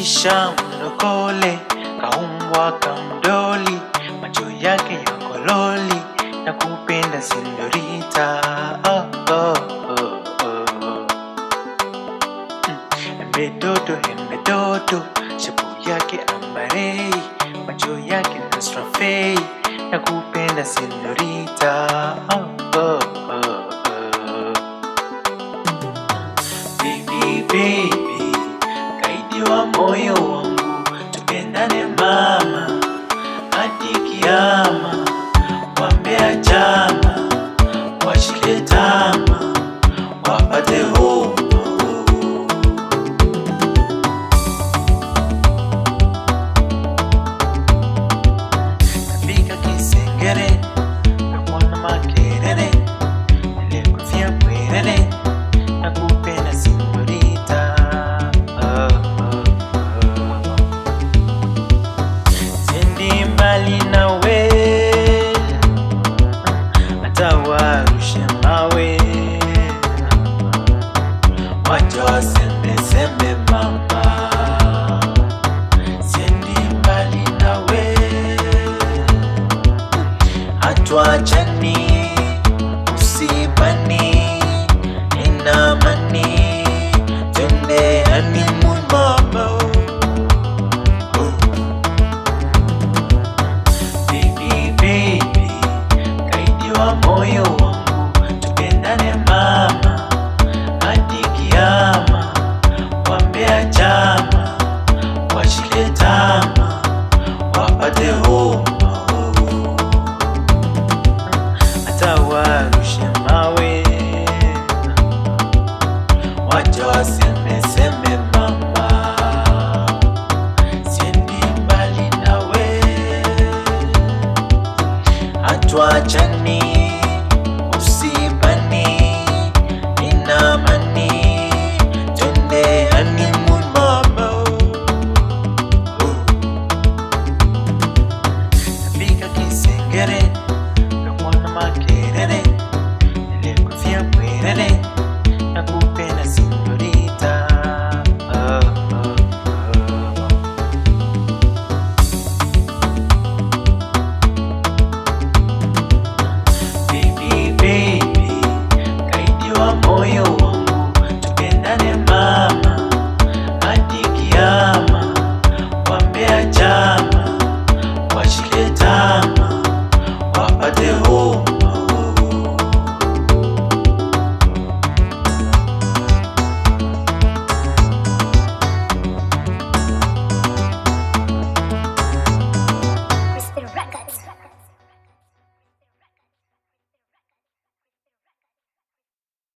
kisha mlokole kaumbwa kamdoli, macho yake ya kololi na kupenda sindorita. Oh, oh, oh, oh. Embe dodo, embe dodo, shapu yake ambarei, macho yake nasrafei na kupenda sindorita. Oh, oh, oh, oh. Baby, baby, kaidi wa moyo wangu, tupendane mama hadi kiama, wambea chama, washike tama, wapate homa. Nafika Kisengere, nakuona Makerere, nilikufia Bwerere, nakupenda señorita. Oh, oh, oh. Siendi mbali nawe, hata warushe mawe, wacha wasembe sembe mama. Siendi mbali nawe, hatuachani usibani, inamani, twende honeymoon mama. Oh. Baby, baby, kaidi wa moyo wangu, tupendane mama hadi kiama, wambea chama, washike tama, wapate homa, hata warushe mawe, wacha waseme seme mama, siendi mbali nawe hatuachani